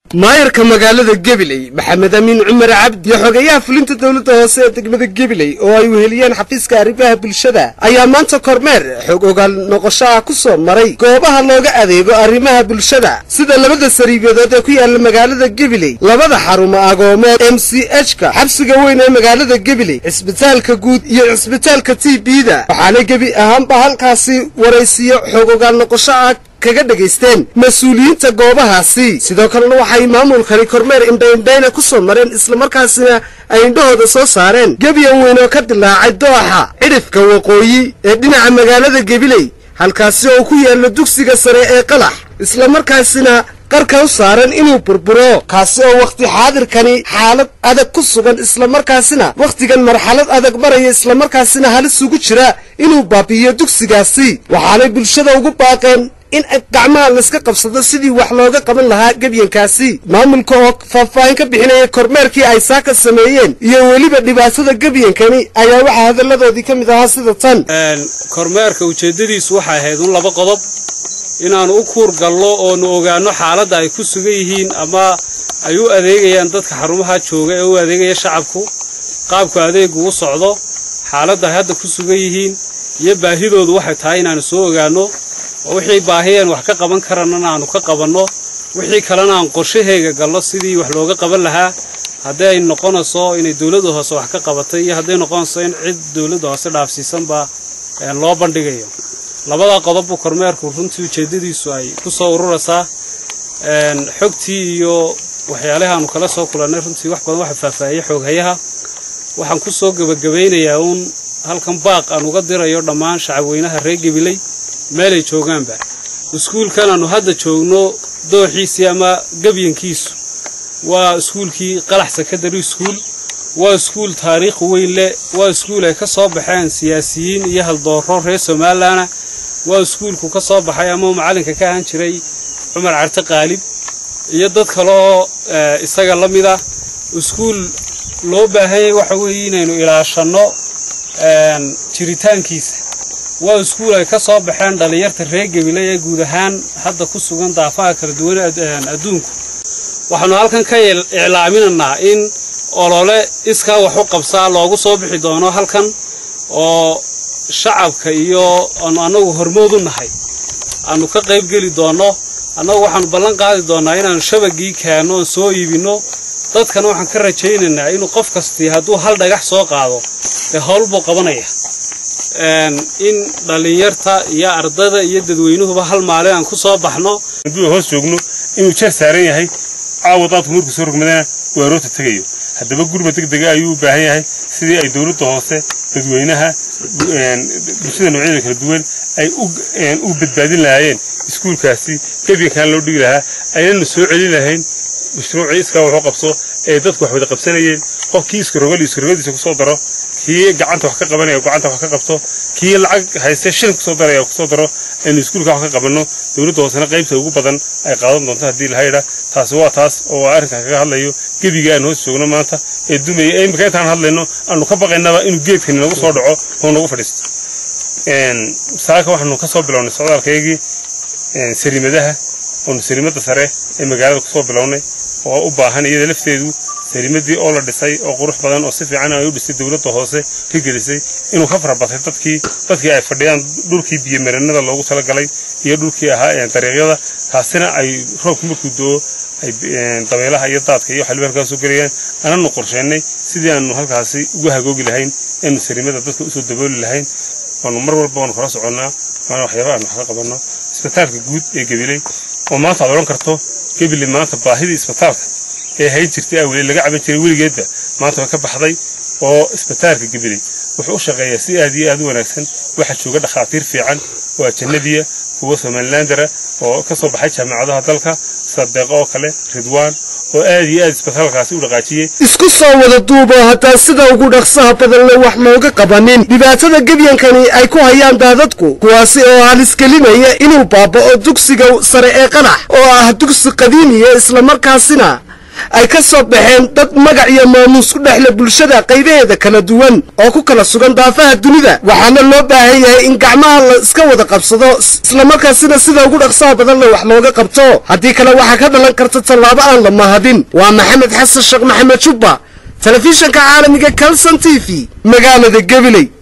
maayarka magaalada gebiley maxamed amiin cumar cabdi iyo xogeyaha fulinta dowladda hoose ee degmada gebiley oo ay weheliyeen xafiiska arrimaha bulshada ayaa maanta kormeer xog ogaal noqosho ah ku soo maray goobaha looga adeego arrimaha bulshada sida labada sariibadood ee ku yaala magaalada gebiley labada xarumo agoomood m c h ka xabsiga weyn ee magaalada gebiley cisbitaalka guud iyo cisbitaalka t b da waxaana gebi ahaanba halkaasi waraysiyo xog ogaal noqosho ah kaga dhegaysteen mas-uuliyiinta goobahaasi sidoo kalena waxay maamulkani kormeer indhaindhayna ku soo mareen islamarkaasina ay indhahooda soo saareen gebyan weyn oo ka dilaacay dooxa cidhifka waqooyi ee dhinaca magaalada gebiley halkaasi oo ku yaalla dugsiga sare ee qalax islamarkaasina qarka u saaran inuu burburo kaasi oo wakhti xaadirkani xaalad adag ku sugan islamarkaasina wakhtigan marxalad adag maraya islamarkaasina halis ugu jira inuu baabi'iyo dugsigaasi waxaanay bulshada ugu baaqeen in gacmaha layska qabsado sidii wax looga qaban lahaa gebyankaasi maamulka oo faahfaahin ka bixinaya kormeerkii ay saaka sameeyeen iyo weliba dhibaatada gebyankani ayaa waxaa hadalladoodii ka mid ahaa sida tan kormeerka ujeeddadiisu waxay ahayd un laba qodob inaannu u kuur gallo oonu ogaanno xaaladda ay ku sugan yihiin ama ay u adeegayaan dadka xarumaha jooga ee u adeegaya shacabku qaabku adeegu u socdo xaaladda ay hadda ku sugan yihiin iyo baahidoodu waxay tahay inaannu soo ogaanno oo wixii baahiyeen wax ka qaban karannana aanu ka qabanno wixii kalena aan qorshaheega gallo sidii wax looga qaban lahaa haddii ay noqonayso inay dawladda hoose wax ka qabatay iyo hadday noqonayso in cid dawladda hoose dhaafsiisanba loo bandhigayo labadaa qodob buu kormeerku runtii ujeeddadiisu ay ku soo ururaysaa xogtii iyo waxyaalaha aanu kala soo kulannay runtii wax badan waxa faahfaahiyey xooghayaha waxaan ku soo gebagabaynayaa uun halkan baaq aan uga dirayo dhammaan shacabweynaha reer gebiley meelay joogaanba iskuulkan aanu hadda joogno dooxiisii ama gebyankiisu waa iskuulkii qalax secondary school waa iskuul taariikh weyn leh waa iskuul ay ka soo baxeen siyaasiyiin iyo haldooro reer somalilanna waa iskuulku ka soo baxay ama macallinka ka ahaan jiray cumar carte qaalib iyo dad kale oo isaga la mid ah iskuul loo baahanyay waxa weeye inaynu ilaashanno jiritaankiisa waa iskuul ay ka soo baxeen dhallinyarta reer gebiley ee guud ahaan hadda ku sugan daafaha kala duwan adduunku waxaanu halkan ka iclaaminaynaa in olole iskaa wax u qabsaa loogu soo bixi doono halkan oo shacabka iyo aanu annagu hormood u nahay aanu ka qayb geli doonno annagu waxaanu ballan qaadi doonnaa inaannu shabagii keenno oon soo iibinno dadkana waxaan ka rajaynaynaa inuu qof kastii hadduu hal dhagax soo qaado dee howl buu qabanaya in dhallinyarta iyo ardada iyo dadweynuhuba hal maalin aan ku soo baxno hadduu hoos joogno inuu jeer saaran yahay caawa daadku markuu soo rogmadana uu aroorta tegayo haddaba gurma deg dega ayuu u baahan yahay sidii ay dowladda hoose dadweynaha bulshada noocyada kala duwan ay u badbaadin lahaayeen iskuulkaasi gebyankan loo dhigi lahaa aynanu soo celin lahayn mashruucii iskaa waxu qabso ee dadku wax wada qabsanayeen qofkii iskarogal iskarogadiisa kusoo daro kii gacanta wax ka qabanaya gacanta wax ka qabto kii lacag hayste shilin kusoo daraya kusoo daro aynu iskuulka wax ka qabanno dowladda hoosena qaybta ugu badan ay qaadan doonto haddii lahayidha taasi waa taas oo arrinkan kaga hadlayo gebiga aan hoos joogno maanta ee dumaya ee imika intaan hadlayno aanu ka baqaynaba inuu geedkani nagu soo dhaco oo nagu fadhiisto saaka waxaanu ka soo bilownay socdaalkaygii sariimadaha oonu sariimada sare ee magaalada kusoo bilownay oo u baahan iyada lafteedu sariimadii oo la dhisay oo qurux badan oo si fiican ay u dhistay dowladda hoose ka gelisay inuu ka farabatay dadkii dadkii ay fadhiyaan dhulkii biyomarinada loogu talagalay iyo dhulkii ahaa dariiqyada taasina ay roobku markuu do-o ay dabeelaha iyo daadka iyo waxaliba halkaas soo gelayaan ananu qorsheynay sidii aanu halkaasi uga hagoogi lahayn eanu sariimada dadka usoo dabooli lahayn waanu mar walba waanu kala soconnaa waana waxyaaba aanu wax ka qabanno isbitaalka guud ee gebiley oo maanta aad odhan karto gebiley maanta baahidii isbitaalka ee hayn jirtay aweli laga caban jiray weligeedba maanta way ka baxday oo isbitaalka gebiley wuxuu u shaqeeyaa si aad iyo aad u wanaagsan waxaa jooga dhakhaatiir fiican oo ajannadiya kuwa somalilandara oo ka soo baxay jaamacadaha dalka sadeeqo oo kale ridwaan oo aad iyo aad isbitaalkaasi u dhaqaajiyey isku soo wada duubo hataa sida ugu dhaqsaha badanle wax looga qabanin dhibaatada gebyankani ay ku hayaan daadadku kuwaasi oo halisgelinaya inuu baaba'o dugsiga sare ee qanax oo ah dugsi qadiimiya islamarkaasina ay ka soo baxeen dad magac iyo maamuus ku dhexle bulshada qaybaheeda kala duwan oo ku kala sugan daafaha dunida waxaana loo baahan yahay in gacmaha la iska wada qabsado islamarkaasina sida ugu dhaqsaha badan le wax looga qabto haddii kale waxaa ka dhalan karta tallaabo aan la mahadin waa maxamed xasan sheekh maxamed jubba telefishanka caalamiga calson t v magaalada gabiley